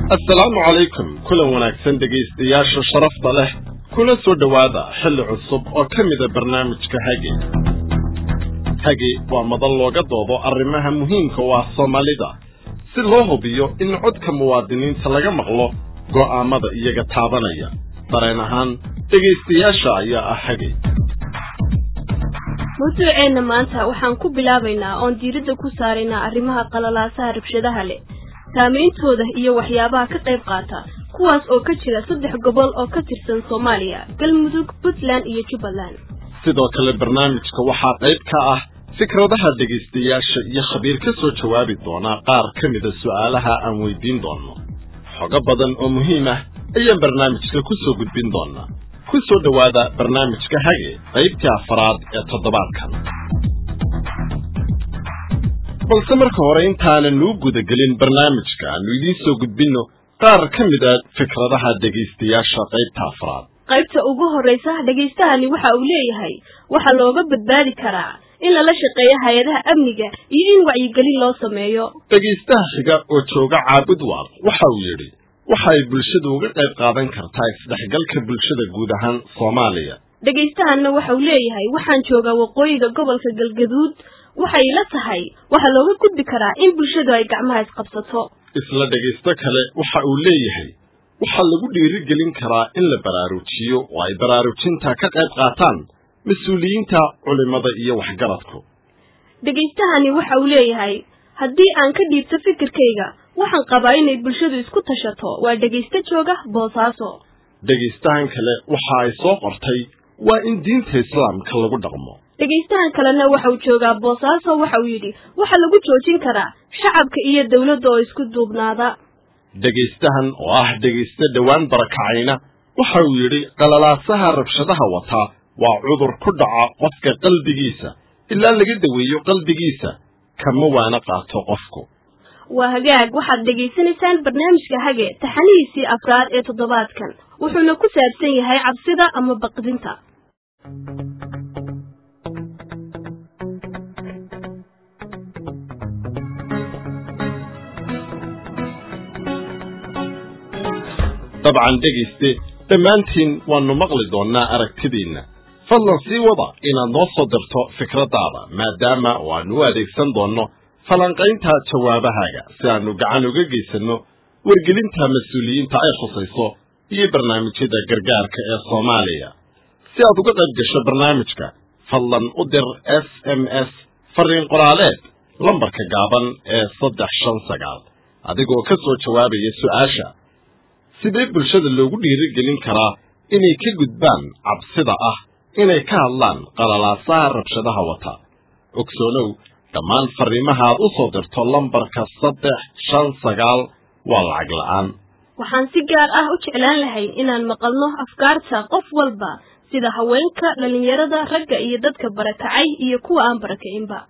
assalaamu calaykum kulan wanaagsan dhegaystayaasha sharafta leh kuna soo dhowaada xilli cusub oo ka mida barnaamijka hage hage waa madan looga doodo arrimaha muhiimka u ah soomaalida si loo hubiyo in codka muwaadiniinta laga maqlo go'aammada iyaga taabanaya dareen ahaan dhegaystayaasha ayaa ah hage mawduuceenna maanta waxaan ku bilaabaynaa oon diiradda ku saaraynaa arrimaha qalalaasaha rabshadaha leh saameyntooda iyo waxyaabaha ka qayb qaata kuwaas oo ka jira saddex gobol oo ka tirsan soomaaliya galmudug puntland iyo jubbaland sidoo kale barnaamijka waxaa qayb ka ah fikradaha dhegaystayaasha iyo khabiir ka soo jawaabi doonaa qaar ka mida su'aalaha aan weydiin doonno xogo badan oo muhiim ah ayaan barnaamijka ku soo gudbin doonaa ku soo dhowaada barnaamijka hage qaybtii afaraad ee toddobaadkan balse marka hore intaanan nuu gudagelin barnaamijka aanu idiin soo gudbinno qaar ka mid a fikradaha dhegaystayaasha qaybta afraad qaybta ugu horraysa dhegaystahani waxa uu leeyahay waxaa looga badbaadi karaa in lala shaqeeyo hay-adaha amniga iyo in wacyigelin loo sameeyo dhegaystaha xiga oo jooga caabud waaq waxa uu yidhi waxa ay bulshadu uga qayb qaadan kartaa isdhexgalka bulshada guud ahaan soomaaliya dhegaystahanna waxa uu leeyahay waxaan joogaa waqooyiga gobolka galgaduud waxay la tahay waxaa looga gudbi karaa in bulshadu ay gacmaha isqabsato isla dhegaysto kale waxa uu leeyahay waxaa lagu dhiirigelin karaa in la baraarujiyo oo ay baraarujinta ka qayb qaataan mas-uuliyiinta culimmada iyo waxgaradku dhegaystahani waxa uu leeyahay haddii aan ka dhiibto fikirkayga waxaan qabaa inay bulshadu isku tashato waa dhegaysto jooga boosaaso dhegaystahan kale waxa ay soo qortay waa in diinta islaamka lagu dhaqmo dhegaystahan kalena waxa uu joogaa boosaaso waxa uu yidhi waxaa lagu joojin karaa shacabka iyo dawladda oo isku duubnaada dhegaystahan oo ah dhegaysto dhowaan barakacayna waxa uu yidhi qalalaasaha rabshadaha wataa waa cudur ku dhaca qofka qalbigiisa ilaa laga daweeyo qalbigiisa kama waana qaato qofku waa hagaag waxaad dhegaysanaysaan barnaamijka hage taxanihiisii afraad ee toddobaadkan wuxuuna ku saabsan yahay cabsida ama baqdinta dabcan dhegayste dhammaantiin waannu maqli doonnaa aragtidiinna fadlan sii wada inaad noo soo dirto fikraddaada maadaama oo aannu u adeegsan doonno falanqaynta jawaabahaaga si aannu gacan uga geysanno wargelinta mas-uuliyiinta ay khusayso iyo barnaamijyada gargaarka ee soomaaliya si aad uga qayb gasho barnaamijka fadlan u dir s m s fariin qoraaleed lambarka gaaban ee saddex shan sagaal adigoo ka soo jawaabaya su'aasha sidee bulshada loogu dhiirigelin karaa inay ka gudbaan cabsida ah inay ka hadlaan qalalaasaha rabshadaha wata ogsoonow dhammaan farriimaha aad u soo dirto lambarka saddex shan sagaal waa lacag la'aan waxaan si gaar ah u jeclaan lahayn inaan maqalno afkaarta qof walba sida haweenka dhallinyarada ragga iyo dadka barakacay iyo kuwa aan barakacinba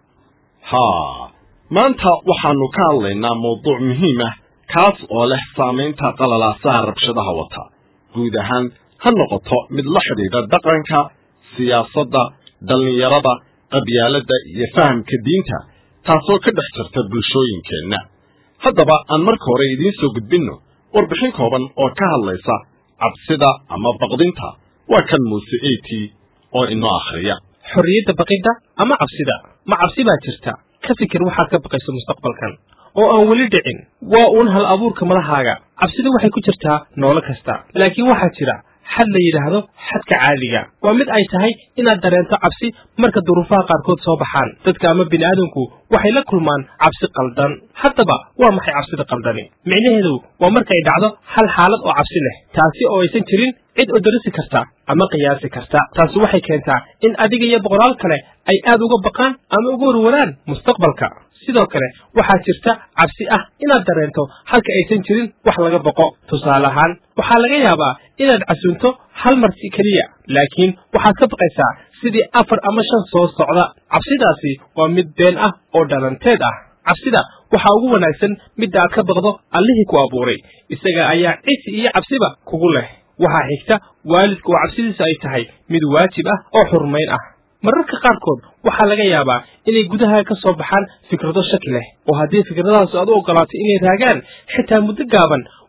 haa maanta waxaannu ka hadlaynaa mawduuc muhiim ah kaas oo leh saamaynta qalalaasaha rabshadaha wata guud ahaan ha noqoto mid la xidhiidha dhaqanka siyaasadda dhallinyarada qabyaaladda iyo fahamka diinta taasoo ka dhex jirta bulshooyinkeenna haddaba aan marka hore idiin soo gudbinno warbixin kooban oo ka hadlaysa cabsida ama baqdinta waa kan muuse eti oo inoo akhriya xorriyadda baqidda ama cabsida ma cabsi baa jirta ka fikir waxaad ka baqayso mustaqbalkan oo aan weli dhicin waa uun hal abuurka madahaaga cabsida waxay ku jirtaa noolo kasta laakiin waxaa jira xad la yidhaahdo xadka caadiga waa mid ay tahay inaad dareento cabsi marka duruufaha qaarkood soo baxaan dadka ama bini'aadamku waxay la kulmaan cabsi qaldan haddaba waa maxay cabsida qaldani micnaheedu waa markay dhacdo hal xaalad oo cabsi leh taasi oo aysan jirin cid odarisi karta ama qiyaasi karta taasi waxay keentaa in adiga iyo boqolaal kale ay aad uga baqaan ama uga warwaraan mustaqbalka sidoo kale waxaa jirta cabsi ah inaad dareento halka aysan jirin wax laga boqo tusaale ahaan waxaa laga yaabaa inaad casunto hal marsi keliya laakiin waxaad ka baqaysaa sidii afar ama shan soo socda cabsidaasi waa mid been ah oo dhalanteed ah cabsida waxaa ugu wanaagsan midda aad ka baqdo allihii ku abuuray isaga ayaa cisi iyo cabsiba kugu leh waxaa xigta waalidka oo cabsidiisu ay tahay mid waajib ah oo xurmayn ah mararka qaarkood waxaa laga yaabaa inay gudaha ka soo baxaan fikrado shaki leh oo haddii fikradahaas aad u ogolaato inay raagaan xitaa muddo gaaban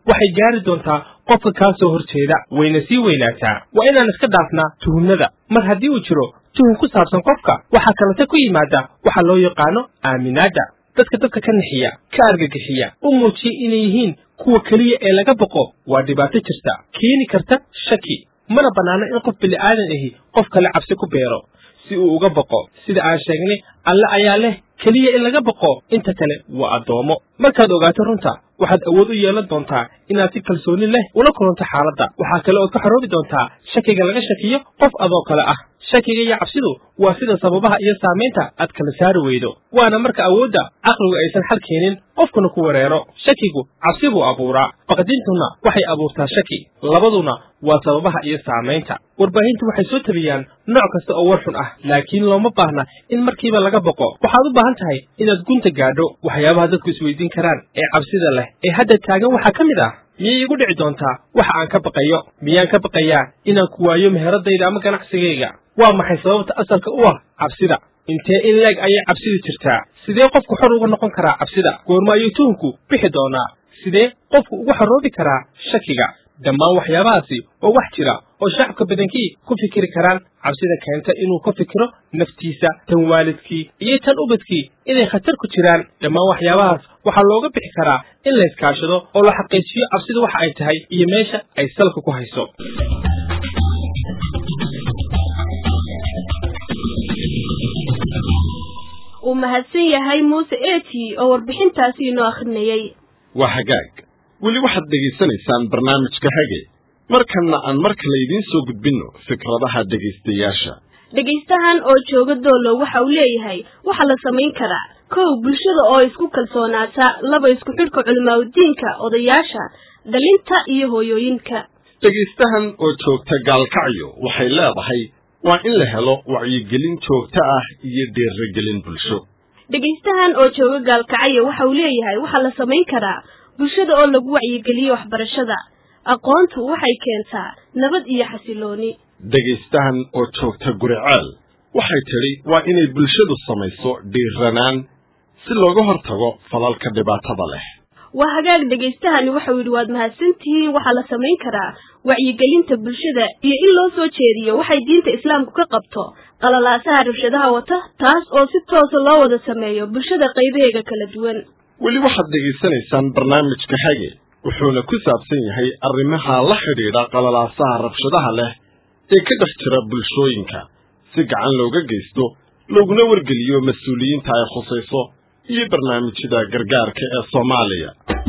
waxay gaari doontaa qofka kaa soo hor jeeda wayna sii weynaataa waa inaan iska dhaafnaa tuhunnada mar haddii uu jiro tuhun ku saabsan qofka waxaa kalete ku yimaada waxa loo yaqaano aaminaadda dadka dadka ka nixiya ka argagixiya u muujiya inay yihiin kuwa keliya ee laga boqo waa dhibaato jirta keeni karta shaki mana bannaano in qof bili'aadan ahi qof kale cabsi ku beero si uu uga boqo sida aan sheegnay alle ayaa leh keliya in laga boqo inta kale waa addoomo markaad ogaato runta waxaad awood u yeelan doontaa inaad si kalsooni leh ula kulanto xaaladda waxaa kale ood ka xoroobi doontaa shakiga laga shakiyo qof adoo kale ah shakiga iyo cabsidu waa sida sababaha iyo saamaynta aad kala saari weydo waana marka awoodda caqligu aysan xal keenin qofkuna ku wereero shakigu cabsi buu abuuraa baqdintuna waxay abuurtaa shaki labaduna waa sababaha iyo saamaynta warbaahintu waxay soo tabiyaan nooc kasta oo war xun ah laakiin looma baahna in markiiba laga boqo waxaad u baahan tahay inaad gunta gaadho waxyaabaha dadku isweydiin karaan ee cabsida leh ee hadda taagan waxaa ka mid ah miyay igu dhici doontaa waxa aan ka baqayo miyaan ka baqayaa inaan ku waayo meheradayda ama ganacsigayga waa maxay sababta asalka u ah cabsida intee in leeg ayay cabsidu jirtaa sidee qofku xor uga noqon karaa cabsida goorma ayuu tuhunku bixi doonaa sidee qofku ugu xoroobi karaa shakiga dhammaan waxyaabahaasi waa wax jira oo shacabka badankii ku fikiri karaan cabsida keenta inuu ka fikiro naftiisa tan waalidkii iyo tan ubadkii inay khatar ku jiraan dhammaan waxyaabahaas waxaa looga bixi karaa in la iskaashado oo la xaqiijiyo cabsidu waxa ay tahay iyo meesha ay salka ku hayso uu mahadsan yahay muuse eti oo warbixintaasi inoo akhrinayey waa hagaag weli waxaad dhegaysanaysaan barnaamijka hage markanna aan mar kale idiin soo gudbinno fikradaha dhegaystayaasha dhegaystahan oo jooga doolow waxa uu leeyahay waxaa la samayn karaa kow bulshada oo isku kalsoonaata laba isku xidhka culimaadudiinka odayaasha dhalinta iyo hooyooyinka dhegaystahan oo joogta gaalkacyo waxay leedahay waa in la helo wacyigelin joogto ah iyo dhiirigelin bulsho dhegaystahan oo jooga gaalkacyo waxa uu leeyahay waxaa la samayn karaa bulshada oo lagu wacyigeliyo waxbarashada aqoontu waxay keentaa nabad iyo xasilooni dhegaystahan oo joogta guriceel waxay tidhi waa inay bulshadu samayso dhiiranaan si looga hortago falalka dhibaatada leh waa hagaag dhegaystahani waxau yidhi waad mahadsantihiin waxaa la samayn karaa wacyigelinta bulshada iyo in loo soo jeediyo waxay diinta islaamku ka qabto qalalaasaha rabshadaha wata taas oo si toosa loo wada sameeyo bulshada qaybaheega kala duwan weli waxaad dhegaysanaysaan barnaamijka hage wuxuuna ku saabsan yahay arrimaha la xidhiidha qalalaasaha rabshadaha leh ee ka dhex jira bulshooyinka si gacan looga geysto looguna wargeliyo mas-uuliyiinta ay khusayso iyo barnaamijyada gargaarka ee soomaaliya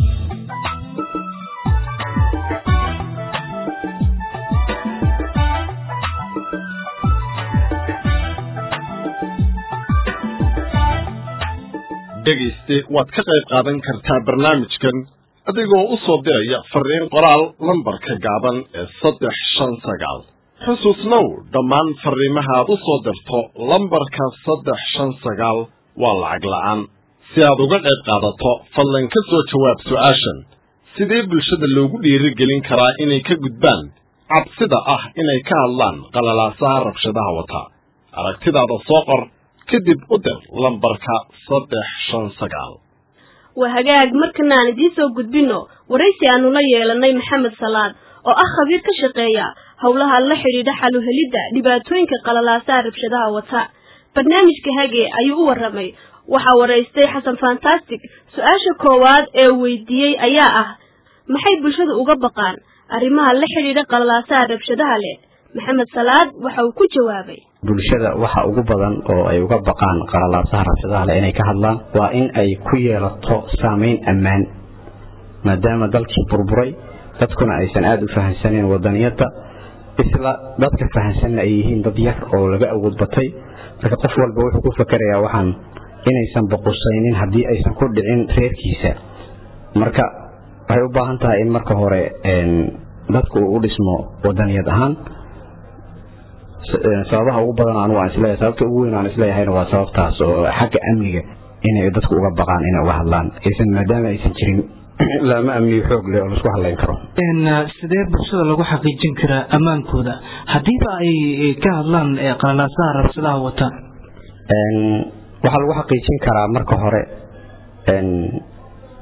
dhegayste waad ka qayb qaadan kartaa barnaamijkan adigoo u soo diraya fariin qoraal lambarka gaaban ee saddex shan sagaal xusuusnow dhammaan fariimahaad u soo dirto lambarka saddex shan sagaal waa lacag la'aan si aad uga qayb qaadato fadlan ka soo jawaab su'aashan sidee bulshada loogu dhiirigelin karaa inay ka gudbaan cabsida ah inay ka hadlaan qalalaasaha rabshadaha wata aragtidaada soo qor kadib u dir lambarka saddex shan sagaal waa hagaag markana aan idiin soo gudbinno waraysi aanu la yeelanay maxamed salaad oo ah khabiir ka shaqeeya howlaha la xidhiidha xaluhelidda dhibaatooyinka qalalaasaha rabshadaha wata barnaamijka hage ayuu u warramay waxaa waraystay xasan fantastic su-aasha koowaad ee weydiiyey ayaa ah maxay bulshadu uga baqaan arrimaha la xidhiidha qalalaasaha rabshadaha leh maxamed salaad waxa uu ku jawaabay bulshada waxa ugu badan oo ay uga baqaan qalalaasaha rabshadaha leh inay ka hadlaan waa in ay ku yeelato saameyn ammaan maadaama dalkii burburay dadkuna aysan aada u fahansaneen wadaniyadda isla dadka fahansanna ay yihiin dad yar oo laga awood batay marka qof walba wuxuu ku fakerayaa waxaan inaysan boqusaynin haddii aysan ku dhicin reerkiisa marka waxay u baahan tahay in marka hore dadku uu u dhismo wadaniyad ahaan sababaha ugu badan anigu aan isleeyahay sababta ugu weyn aan isleeyahayna waa sababtaas oo xagga amniga inay dadku uga baqaan inay uga hadlaan aysan maadaama aysan jirin laama amniyo xoog leh oo laisku hadlayn karo sidee bulshada lagu xaqiijin karaa ammaankooda haddiiba ay ka hadlaan qalalaasaha rabshadaha wata waxaa lagu xaqiijin karaa marka hore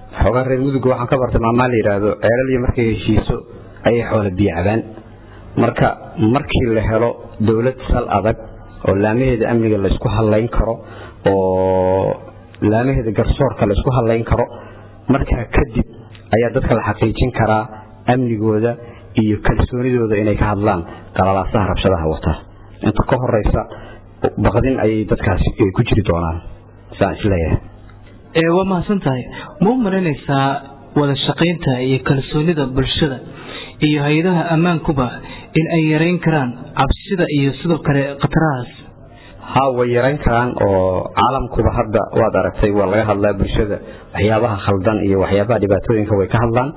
xoogaa reer mudugga waxaan ka bartay maamaa la yidhaahdo ceelaliyo markay heshiiso ayay xoola biyo cabaan marka markii la helo dowlad sal adag oo laamaheeda amniga laysku hadlayn karo oo laamaheeda garsoorka laysku hadlayn karo markaa kadib ayaa dadka la xaqiijin karaa amnigooda iyo kalsoonidooda inay ka hadlaan qalalaasaha rabshadaha wata inta ka horeysa baqdin ayay dadkaasi ku jiri doonaan saan isleeyahay waa mahadsan tahay ma u malaynaysaa wada shaqaynta iyo kalsoonida bulshada iyo hay-adaha ammaankuba in ay yarayn karaan cabsida iyo sidoo kale khatarahaas ha way yarayn karaan oo caalamkuba hadda waad aragtay waa laga hadlaa bulshada waxyaabaha khaldan iyo waxyaabaha dhibaatooyinka way ka hadlaan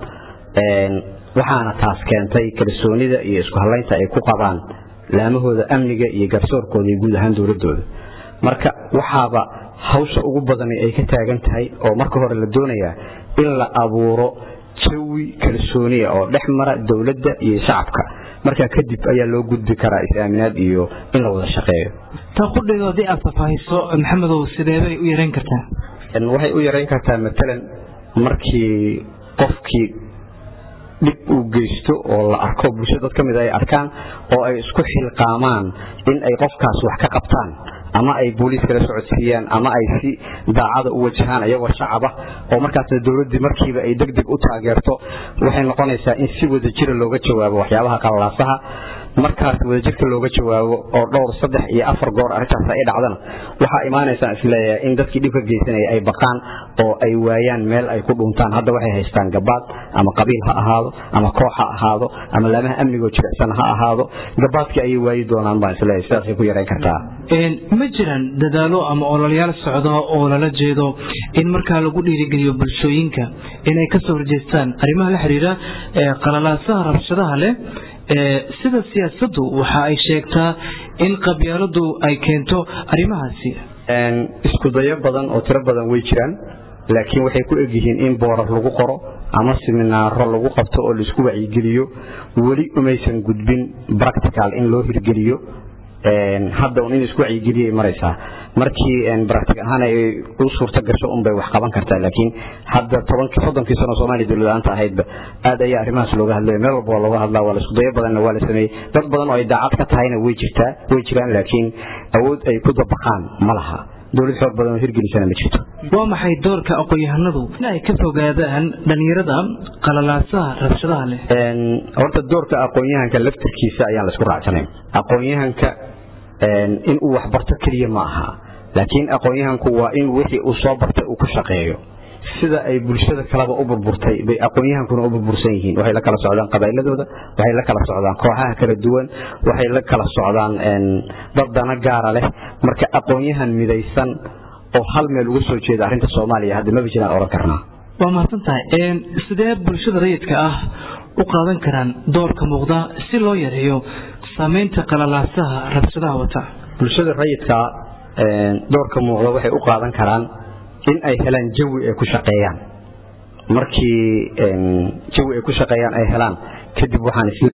waxaana taas keentay kalsoonida iyo isku hadlaynta ay ku qabaan laamahooda amniga iyo garsoorkooda iyo guud ahaan dowladooda marka waxaaba hawsha ugu badani ay ka taagan tahay oo marka hore la doonayaa in la abuuro jawi kalsooniya oo dhex mara dowladda iyo shacabka markaa kadib ayaa loo gudbi karaa is-aaminaad iyo in la wada shaqeeyo taa qudheedo haddii aad faahfaahiso maxamedow sideebay u yarayn kartaa waxay u yarayn kartaa matalan markii qofkii dhib uu geysto oo la arko bulsho dad ka mid ay arkaan oo ay isku xilqaamaan in ay qofkaas wax ka qabtaan ama ay booliiska la socodsiiyaan ama ay si daacada u wajahaan iyagoo shacaba oo markaasna dowladdii markiiba ay deg deg u taageerto waxay noqonaysaa in si wadajira looga jawaabo waxyaabaha qalalaasaha markaas wadajirka looga jawaabo oo dhowr saddex iyo afar goor arrintaas ay dhacdana waxaa imaanaysaan isleeyahay in dadkii dhibka geysanaya ay baqaan oo ay waayaan meel ay ku dhuntaan hadda waxay haystaan gabaad ama qabiil ha ahaado ama koox ha ahaado ama laamaha amnigoo jilicsan ha ahaado gabaadkii ayay waayi doonaan baan isleeyahay sidaasay ku yarayn kartaa ma jiraan dadaalo ama ololayaal socda oo lala jeedo in markaa lagu dhiirigeliyo bulshooyinka inay kasoo horjeestaan arrimaha la xiriira qalalaasaha rabshadaha leh sida siyaasaddu waxa ay sheegtaa in qabyaaladu ay keento arrimahaasi isku dayo badan oo tiro badan way jiraan laakiin waxay ku egyihiin in boorar lagu qoro ama siminaaro lagu qabto oo laisku wacyigeliyo weli umaysan gudbin practical in loo hirgeliyo hadda un in isku wacyigeliyay maraysaa markii baractic ahaan ay u suurta gasho unbay wax qaban kartaa laakiin hadda tobankii soddonkii sano soomaaliya dowladaanta ahaydba aad ayaa arrimahaas looga hadlaya meel walba waa looga hadlaa waa la isku dayo badanna waa la sameeyey dad badan oo ay daacad ka tahayna way jirtaa way jiraan laakiin awood ay ku dabaqaan ma laha dowlad xoog badan oo hirgelisana ma jirto waa maxay doorka aqoon-yahanadu in ay ka fogaadaan dhalinyarada qalalaasaha rabshadaha leh horta doorka aqoon-yahanka laftirkiisa ayaan la isku raacsanayn aqoon-yahanka in uu waxbarto keliya ma aha laakiin aqoon-yahanku waa in wixii uu soo bartay uu ku shaqeeyo sida ay bulshada kaleba u burburtay bay aqoon-yahankuna u burbursan yihiin waxay la kala socdaan qabaa'iladooda waxay la kala socdaan kooxaha kala duwan waxay la kala socdaan dad dana gaara leh marka aqoon-yahan midaysan oo hal meel uga soo jeeda arrinta soomaaliya hadda maba jiraan odhan karnaa waa mahadsan tahay sidee bulshada rayidka ah u qaadan karaan doorka muuqda si loo yareeyo saamaynta qalalaasaha rabshadaha wata bulshada rayidka doorka muuqda waxay u qaadan karaan in ay helaan jawi ay ku shaqeeyaan markii jawi ay ku shaqeeyaan ay helaan kadib waxaan